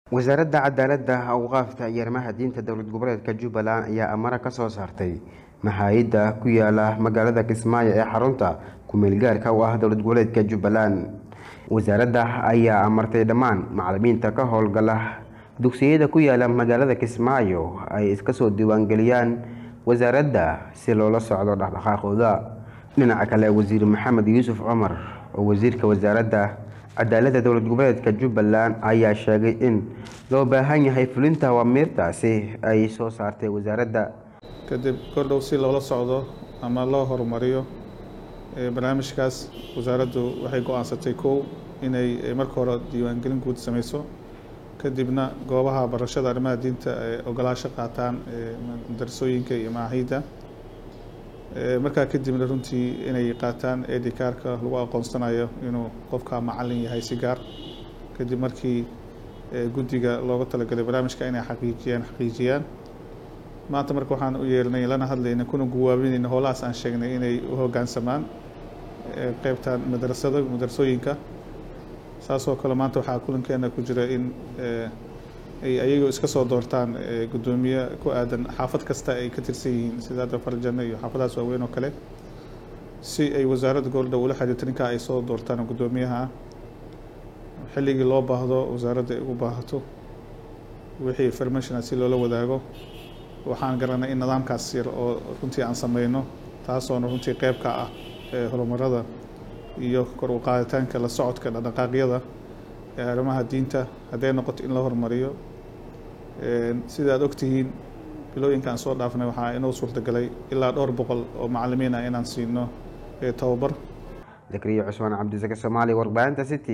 wasaaradda cadaaladda awqaafta iyo arrimaha diinta dowlad goboleedka jubbaland ayaa amara ka soo saartay maxaayadda ku yaala magaalada kismaayo ee xarunta ku-meelgaarka u ah dowlad goboleedka jubbaland wasaaradda ayaa amartay dhammaan macalimiinta ka howlgala dugsiyada ku yaala magaalada kismaayo ay iska soo diiwaangeliyaan wasaaradda si loola socdo dhaqdhaqaaqooda dhinaca kale wasiir maxamed yuusuf cumar oo wasiirka wasaaradda cadaaladda dowlad goboleedka jubbaland ayaa sheegay in loo baahan yahay fulinta awamiirtaasi ay soo saartay wasaaradda kadib kordhow si loola socdo ama loo horumariyo barnaamijkaas wasaaraddu waxay go-aansatay kow inay marka hore diiwaangelin guud sameyso kadibna goobaha barashada arrimaha diinta ay ogolaasho qaataan madarasooyinka iyo macahiidda markaa kadibna runtii inay qaataan edikaarka lagu aqoonsanayo inuu qofka macalin yahay si gaar kadib markii guddiga looga talagalay barnaamijka inay xaqiijiyaan xaqiijiyaan maanta marka waxaan u yeelnay lana hadlayna kuna guwaabinayna howlahaas aan sheegnay inay u hoggaansamaan qeybtan madrasada madrasooyinka saasoo kale maanta waxaa kulankeena ku jira in ay ayagu iska soo doortaan guddoomiye ku aadan xaafad kasta ay ka tirsan yihiin sida hadda farjano iyo xaafadahaas waaweyn oo kale si ay wasaaradda goboldhow ula xiriirto ninkaa ay soo doortaan guddoomiyaha xilligii loo baahdo wasaaradda ay ugu baahato wixii informationa si loola wadaago waxaan garanay in nidaamkaas yar oo runtii aan sameyno taasoona runtii qeyb ka ah horumarada iyo kor u qaaditaanka la socodka dhaqdhaqaaqyada ee arrimaha diinta hadday noqoto in la horumariyo sida aad ogtihiin bilooyinkaan soo dhaafnay waxaa inoo suurtagalay ilaa dhowr boqol oo macalimiin ah inaan siino tababar zakariya cusmaan cabdisake soomaali warbaahinta city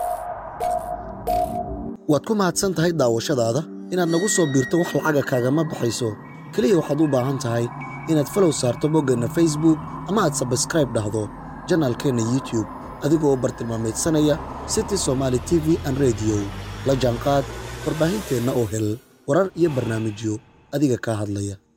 waad ku mahadsan tahay daawashadaada inaad nagu soo biirto wax lacaga kaagama baxayso keliya waxaad u baahan tahay inaad falow saarto boggeenna facebook ama aad sabskraib dhahdo janaalkeenna youtube adigoo bartilmaameedsanaya city somaali t v an rediyo la jaanqaad warbaahinteenna oo hel warar iyo barnaamijyo adiga kaa hadlaya